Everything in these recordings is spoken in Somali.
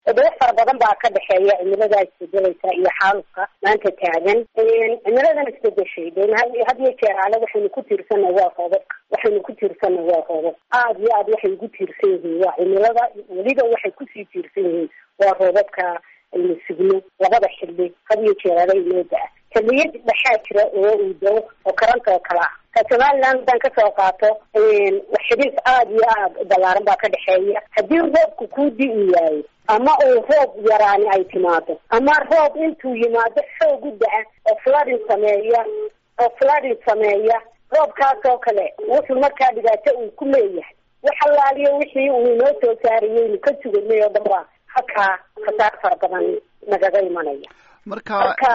toddoba fara badan baa ka dhexeeya cimiladaa isbedelaysa iyo xaalufka maanta taagan cimiladan isbedeshay de had iyo jeer ale waxaynu ku tiirsanay waa roobabka waxaynu ku tiirsanay waa roobab aada iyo aad waxay ugu tiirsan yihiin waa cimilada weliba waxay kusii tiirsan yihiin waa roobabka aynu sugno labada xilli had iyo jeer ale inoo da-a xiliyad dhexaa jira oo uu dao oo karanta oo kale ah ka somaliland haddaan kasoo qaato xidhiis aada iyo aada ballaaran baa ka dhexeeya haddii roobku kuu di-i waayo ama uu roob yaraani ay timaado ama roob intuu yimaado xoog u da-a oo flooding sameeya oo flooding sameeya roobkaas oo kale wuxuu markaa dhibaato uu ku leeyahay wax allaaliyo wixii uu inoo soo saarayeynu ka suganay oo dhan baa halkaa khasaar fara badan nagaga imanaya marka marka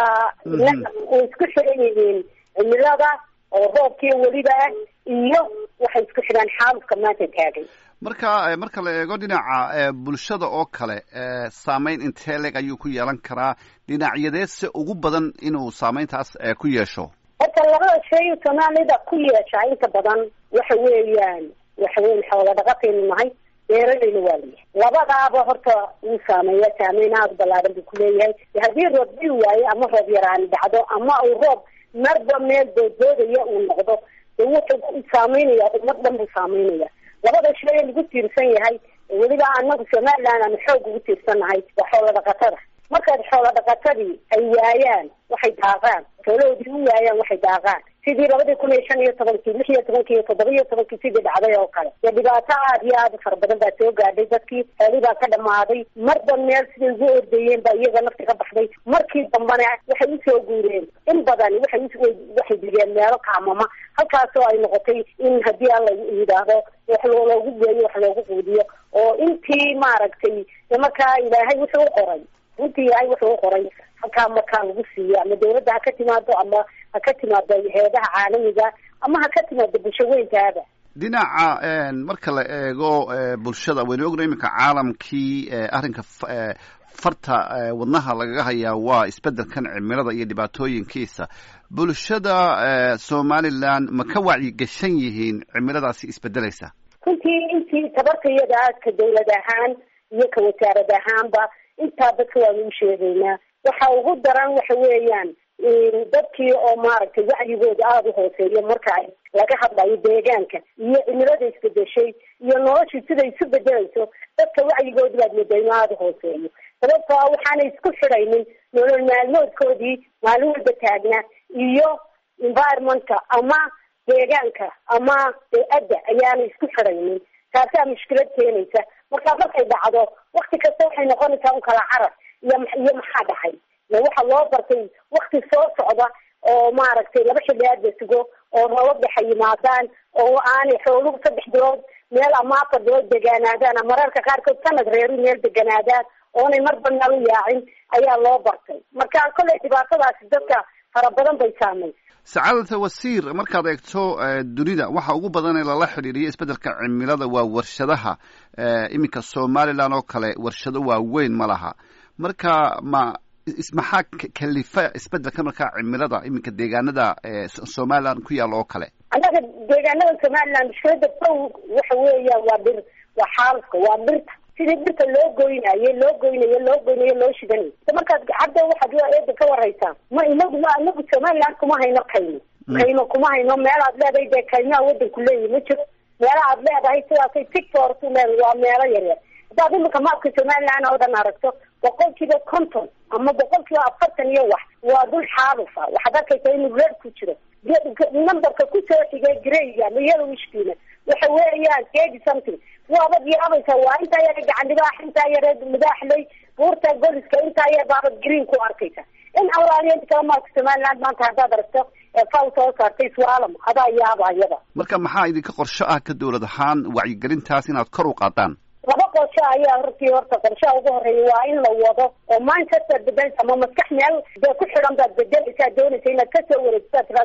way isku xiran yihiin cimilada oo roobkii weliba ah iyo waxay isku xidhaan xaalufka maanta taagan marka marka la eego dhinaca bulshada oo kale saameyn intee leg ayuu ku yeelan karaa dhinacyadeedse ugu badan inuu saameyntaas ku yeesho horta labada shay soomaalida ku yeeshaa inta badan waxa weeyaan waxa weyan xoola dhaqataynu nahay beeralayna waa layahay labadaaba horta wuu saameeya saameyn aada ballaaran buu kuleeyahay haddii roob dii waayo ama roob yaraani dhacdo ama uu roob marba meel dooddoodaya uu noqdo de wuxuu saameynaya ummad dhan buu saameynaya labada shay lagu tiirsan yahay weliba anagu somaliland aanu xoog ugu tiirsannahay waa xoola dhaqatada markaad xoola dhaqatadii ay waayaan waxay daaqaan xoolahoodii u waayaan waxay daaqaan sidii labadii kun iyo shan iyo tobankii lix iyo tobankii iyo toddoba iyo tobankii sidii dhacday oo kale dee dhibaato aada iyo aada u fara badan baa soo gaadhay dadkii xoolii baa ka dhamaaday marba meel siday ugu ordayeen baa iyaga nafti ka baxday markii dambana waxay usoo guureen in badan waxay waxay digeen meelo kaamama halkaasoo ay noqotay in haddii alla yidhaahdo wax loogu geeyo wax loogu quudiyo oo intii maaragtay de markaa ilaahay wuxuu u qoray runtii ilaahay wuxuu u qoray halkaa markaa lagu siiyo ama dawladda ha ka timaado ama ha ka timaado heedaha caalamiga ama ha ka timaado bulsho weyntaaba dhinaca marka la eego bulshada waynu ogna iminka caalamkii arrinka farta wadnaha lagaga hayaa waa isbedelkan cimilada iyo dhibaatooyinkiisa bulshada somaliland ma ka wacyigashan yihiin cimiladaasi isbedelaysa runtii intii tabartayada ka dawlad ahaan iyo ka wasaarad ahaanba intaa dadka waanu u sheegaynaa waxa ugu daran waxa weeyaan dadkii oo maaragtay wacyigooda aada u hooseeyo marka ay laga hadlayo deegaanka iyo cimilada isbedeshay iyo noloshii siday isu bedelayso dadka wacyigooda baad moodaa inu aada u hooseeyo sababtoo a waxaanay isku xidhaynin nolol maalmoodkoodii maalin walba taagnaa iyo environmentka ama deegaanka ama bey-adda ayaanay isku xidhaynin taasaa mushkilad keenaysa markaa markay dhacdo wakti kasta waxay noqonaysaa un kala carar iyo iyo maxaa dhahay waxa loo bartay wakti soo socda oo maaragtay laba xilli aad la sugo oo roobab dhexa yimaadaan oo aanay xooluhu saddex bilood meel ama afar bilood deganaadaan ama mararka qaarkood sanad reeru meel deganaadaan oonay marba meel u yaacin ayaa loo bartay marka kolley dhibaatadaasi dadka fara badan bay saamaysa sacaadata wasiir markaad eegto dunida waxa ugu badan ee lala xidhiiriyo isbeddelka cimilada waa warshadaha iminka somaliland oo kale warshado waaweyn ma laha marka ma maxaa kalifa isbedelka markaa cimilada iminka deegaanada somaliland ku yaalla oo kale annaga deegaanada somaliland mushkilada kow waxa weeya waa dhir waa xaalufka waa dhirta sidii dhirta loo goynayo loo goynayo loo goynayo loo shidanayo markaad hadda waxaad eeda ka waraysaa ma inagu ma inagu somaliland kuma hayno kaymo kaymo kuma hayno meel aad leedahay dee kaymaha wadanku leeyahy ma jiro meela aad leedahay sidaasay tictortu leedahay waa meelo yaryar haddaad imika maabka somaliland oo dhan aragto boqol kiiba conton ama boqol kiiba afartan iyo wax waa dul xaalufa waxaad arkaysaa inuu reer ku jiro numberka kusoo xigay greyga ama yelowishkiina waxa weeyaan eighty something waabad yaabaysa waa intaa yare gacan dhibaax intaa yare madaaxley buurta goliska intaa yar baabad green ku arkaysa in allaaliya inta kala maalka somaliland maanta haddaad aragto faw soo saartay swaalam adaa yaaba ayada marka maxaa idinka qorsho ah ka dawlad ahaan wacyigelintaas inaad kor u qaadaan laba qorsho ayaa hortii horta qorshaha ugu horeeya waa in la wado oo manchester bedelsa ama maskax meel dee ku xidhan baad bedeleysaa doonaysa inaad kasoo wareegsaad tirahdo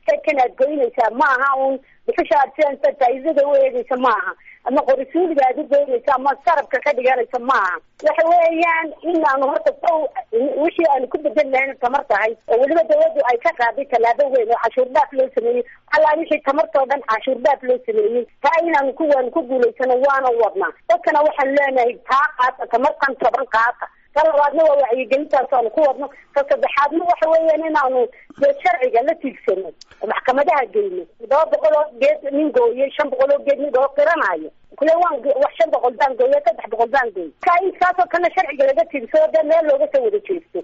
geedkan aad goynaysaa ma aha un dhuxusha aad sidansa faa'iidada u eegaysa ma aha ama qorisuuliga aad u goynaysa ama sarabka ka dhiganaysa ma aha waxa weeyaan inaanu horta saw wixii aanu ku bedel lahayn tamar tahay oo weliba dawladdu ay ka qaaday tallaabo weyn oo cashuur dhaaf loo sameeyey allaa wixii tamartoo dhan cashuur dhaaf loo sameeyey taa inaanu ku waanu ku guulaysano waana wadnaa dadkana waxaanu leenahay taa qaata tamartan toban qaata ka labaadna waa wacyigelintaas aanu ku wadno ka saddexaadna waxa weeyaan inaanu dee sharciga la tiigsano oo maxkamadaha geyno todoba boqol oo geed nin gooyey shan boqol oo geed nin oo qiranayo kule waan wax shan boqol baan gooya saddex boqol baan gooy ka intaasoo kalena sharciga laga tiigsado dee meel looga soo wada jeesto